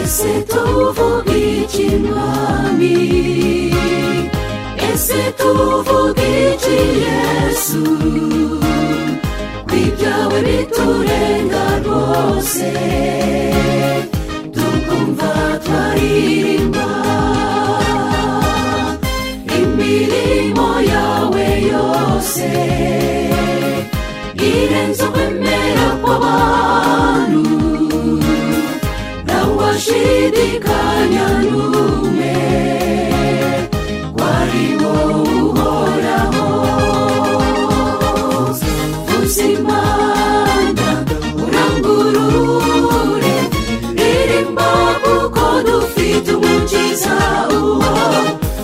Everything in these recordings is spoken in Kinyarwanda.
ese tuvuga iki mwami ese tuvuga iki yesu ibyawe biturenga rwose tukumva twaririmba imirimo yawe yose irenze ukwemera kw'abantu nawe washidikanya ntume wari wowe uhoraho uzimana urangurure ririmba kuko dufite umukiza uwo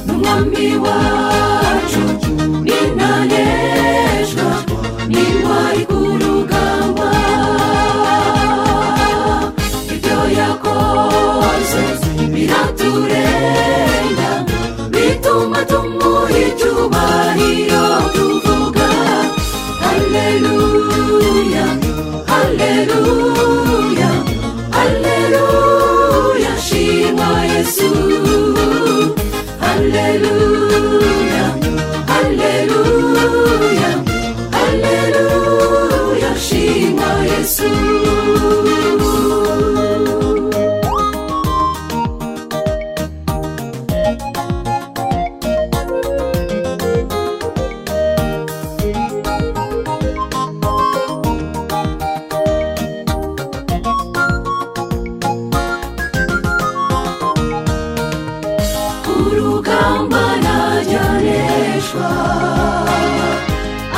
n'umwami wacu n'intanejwa n'intwari ku rugamba ibyo yakoze biraturenga bituma tumuha icyubahiro tuvuga haleluya haleluya haleluya shima yesu haleluya haleluya haleluya shima yesu urugamba najyanishwa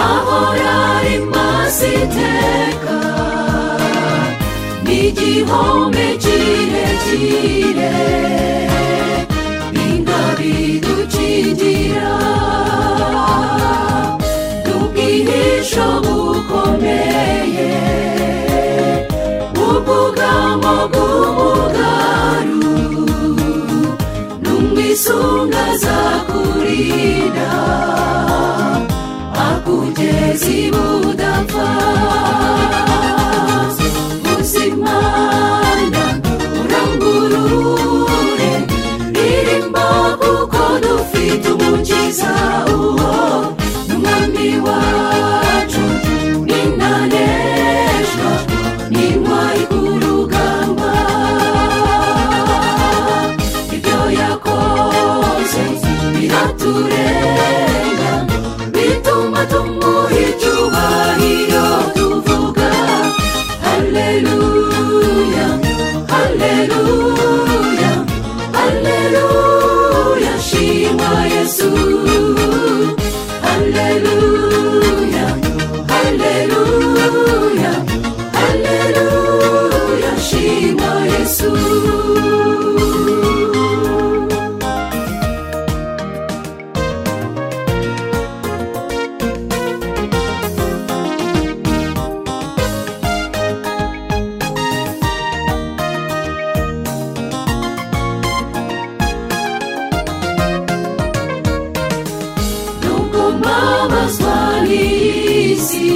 ahora ari maso iteka n'igihome kirekire bingabidukingira n'ubwihisho bukomeye ubwugamo bw'umugaru n'umwisunga azakurinda akugeza ibudapfa uzimana urangurure ririmba kuko dufite umukiza uwo n'umwami wacu n'intanejwa n'intwari ku rugamba ibyo yakoze biraturenga bituma tumuha icyubahiro tuvuga haleluya haleluya haleluya shima yesu haleluya haleluya haleluya shima yesu nubwo mbabazwa n'iyi si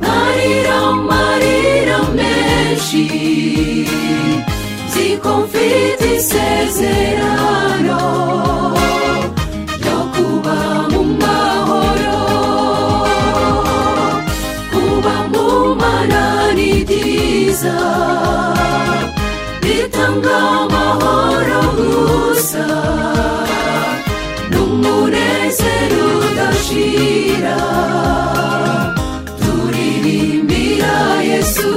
marira marira menshi nziko mfite isezerano ryo kuba mu mahoro kuba mu mana ni byiza bitanga amahoro gusa n'umunezero udashira turirimbira yesu